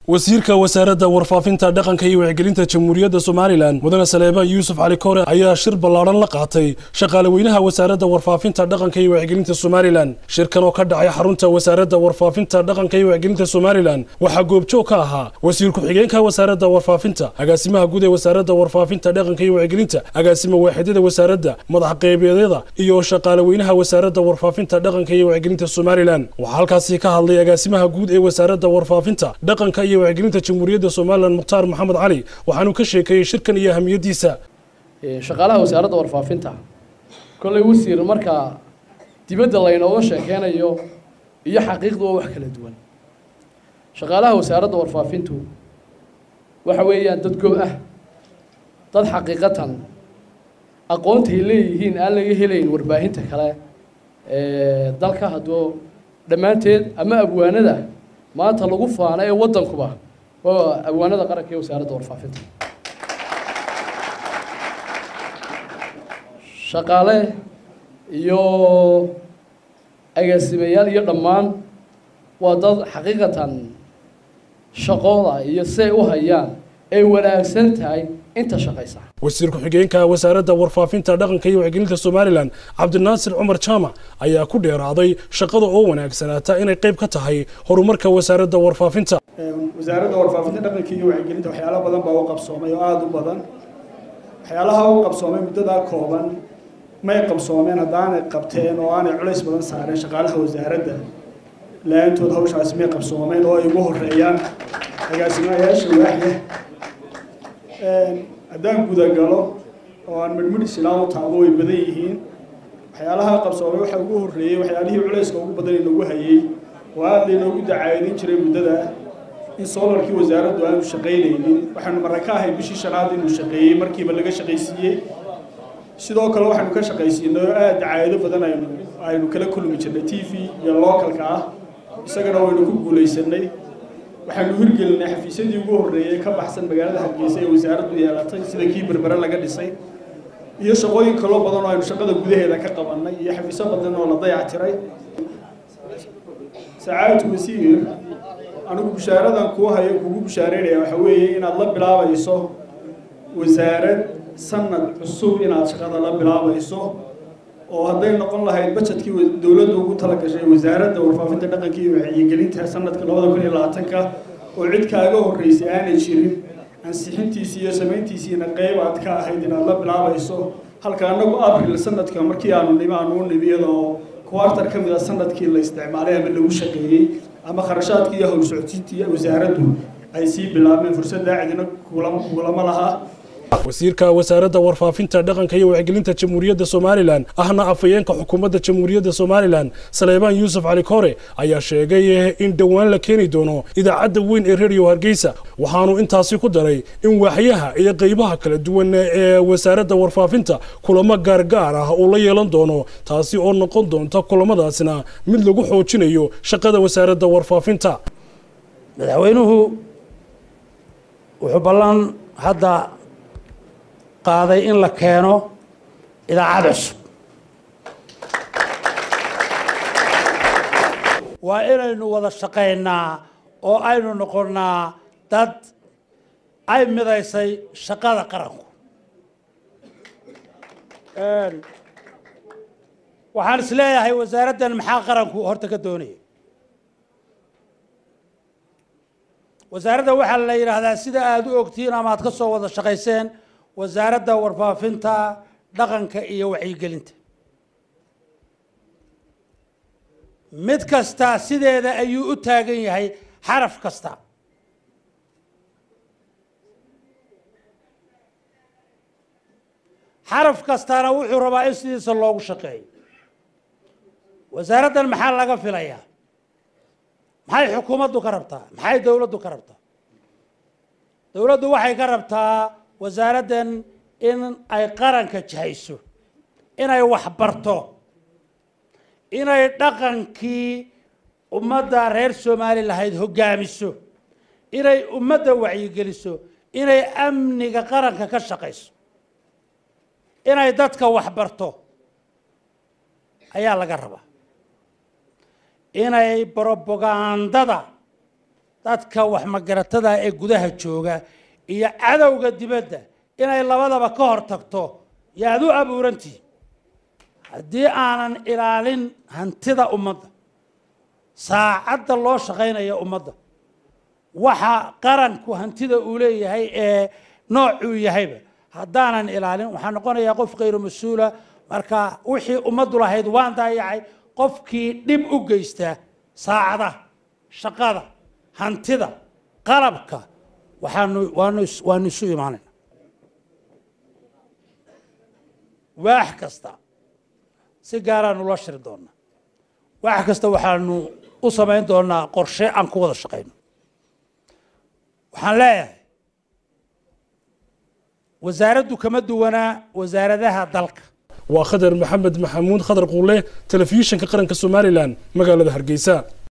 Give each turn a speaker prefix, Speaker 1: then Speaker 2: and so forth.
Speaker 1: wasiirka wasaaradda warfaafinta dhaqanka iyo wacyigelinta jamhuuriyadda somalilan mudane saleebaan yuusuf cali koore ayaa shir ballaadhan la qaatay shaqaale weynaha wasaaradda warfaafinta dhaqanka iyo wacyigelinta somalilan shirkan oo ka dhacay xarunta wasaaradda warfaafinta dhaqanka iyo wacyigelinta somalilan waxaa goobjoog ka ahaa wasiir ku-xigeenka wasaaradda warfaafinta agaasimaha guud ee wasaaradda warfaafinta dhaqanka iyo wacyigelinta agaasima waaxidyada wasaaradda madax qeybeedyada iyo shaqaale weynaha wasaaradda warfaafinta dhaqanka iyo wacyigelinta somalilan waxaa halkaasi ka hadlay agaasimaha guud ee wasaaradda warfaafinta dhaqanka iyo wacyigelinta jamhuuriyadda somalilan mukhtaar maxamed cali waxaanu ka sheekeeyey shirkan iyo ahamiyadiisa
Speaker 2: shaqaalaha wasaaradda warfaafinta kollay wasiir markaa dibadda laynooga sheekeynayo iyo xaqiiqdu waa wax kala duwan shaqaalaha wasaaradda warfaafintu waxa weeyaan dad go ah dad xaqiiqatan aqoontay leeyihiin aan laga helayn warbaahinta kale ee dalka hadduu dhammaanteed ama abwaanada maanta lagu faano ee waddankuba waa abwaanada qaranka ee wasaaradda warfaafinta shaqaale iyo agaasimayaal iyo dhammaan waa dad xaqiiqatan shaqooda iyo siay u hayaan ay wanaagsan tahay inta shaqaysa
Speaker 1: wasiir ku-xigeenka wasaaradda warfaafinta dhaqanka iyo wacyigelinta somalilan cabdinaasir cumar jaamac ayaa ku dheeraaday shaqada oo wanaagsanaata inay qayb ka tahay horumarka wasaaradda warfaafinta
Speaker 3: wasaaradda warfaafinta dhaqanka iyo wacyigelinta waxyaalo badan baa u qabsoomay oo aada u badan waxyaalaha u qabsoomay muddadaa kooban may qabsoomeen haddaanay qabteen oo aanay culays badan saareen shaqaalaha wasaaradda la-aantood hawshaasi may qabsoomeen oo ay ugu horeeyaan agaasimayaasha waaxda haddaan gudagalo oo aan midhmidh islaam u taabo way badan yihiin waxyaalaha qabsoomay waxaa ugu horreeyey waxyaalihii culayska ugu badan inoogu hayey oo aada laynoogu dacaadin jiray muddada in soolarkii wasaaraddu aanu shaqaynaynin waxaanu marra ka ahay bishii shanaad inuu shaqeeyey markiiba laga shaqaysiiyey sidoo kale waxaanu ka shaqaysiinay oo aada dacaado badan aynu aynu kala kulmi jirnay t v iyo localka ah isagana waynu ku guulaysanay waxaanu hirgelinay xafiisyadii ugu horreeyey ka baxsan magaalada hargeysa ee wasaaraddu yeelatay sida kii berbere laga dhisay iyo shaqooyin kaloo badan oo aynu shaqada gudaheeda ka qabannay iyo xafiisyo badan oo la dayactiray sacaadatu wasiir anigu bushaaradan kuu hayo kugu bushaareynaya waxa weeye inaad la bilaabayso wasaarad sanad cusub inaad shaqada la bilaabayso oo hadday noqon lahayd bajetkii dowladdu ugu tala gashay wasaaradda warfaafinta dhaqanka iyo wacyigelinta sanadka labada kun iyo labaatanka oo cid kaaga horreysay aanay jirin ansixintiisii iyo samayntiisiina qeyb aad ka ahayd inaad la bilaabayso halka annagu abril sanadka markii aanu nimi aanu u nimi iyadoo kuwartar ka mid a sanadkii la isticmaalay ama lagu shaqeeyey ama kharashaadkii iyo howl socodsiintii wasaaraddu ay sii bilaabeen fursaddaa cidina kulama laha
Speaker 1: wasiirka wasaaradda warfaafinta dhaqanka iyo wacyigelinta jamhuuriyadda somalilan ahna afhayeenka xukuumadda jamhuuriyadda somalilan saleebaan yuusuf cali koore ayaa sheegay in dhowaan la keeni doono idaacadda weyn ee redio hargeysa waxaanu intaasi ku daray in waaxyaha iyo qeybaha kala duwan ee wasaaradda warfaafinta kulamo gaargaar ah uu la yeelan doono taasi oo noqon doonta kulamadaasna mid lagu xoojinayo shaqada wasaaradda warfaafinta
Speaker 4: madaxweynuhu wuxuu ballan hadda qaaday in la keeno idaacad cusub waa inaynu wada shaqaynaa oo aynu noqonnaa dad ay midaysay shaqada qaranku waxaan is leeyahay wasaaraddan maxaa qaranku horta ka doonaya wasaaradda waxaa la yidhaahdaa sida aada u ogtihiin ama aad ka soo wada shaqayseen wasaaradda warfaafinta dhaqanka iyo wacyigelinta mid kasta sideeda ayuu u taagan yahay xaraf kasta xaraf kastana wuxuu rabaa in sidiisa loogu shaqeeyo wasaaraddan maxaa laga filayaa maxay xukuumaddu ka rabtaa maxay dowladdu ka rabtaa dowladdu waxay ka rabtaa wasaaraddan in ay qaranka jahayso inay waxbarto inay dhaqankii ummadda reer soomaali lahayd hoggaamiso inay ummadda wacyigeliso inay amniga qaranka ka shaqayso inay dadka waxbarto ayaa laga rabaa inay brobagandada dadka wax magaratada ee gudaha jooga iyo cadowga dibadda inay labadaba ka hor tagto yaad u abuurantihi haddii aanan ilaalin hantida ummadda saacadda loo shaqaynaya ummadda waxa qaranku hantida uu leeyahay ee noocuu yahayba haddaanan ilaalin waxaa noqonayaa qof khayru mas-uula marka wixii ummaddu lahayd waan daayacay qofkii dhib u geysta saacadaha shaqada hantida qalabka waxaanu waanu waanu isu imaanayna waax kasta si gaaraanu la shiri doonaa waax kasta waxaanu u samayn doonaa qorshe aan ku wada shaqayno waxaan leeyahay wasaaraddu kama duwanaa wasaaradaha dalka
Speaker 1: waa khadar maxamed maxamuud khadar quule telefishinka qaranka somalilan magaalada hargeysa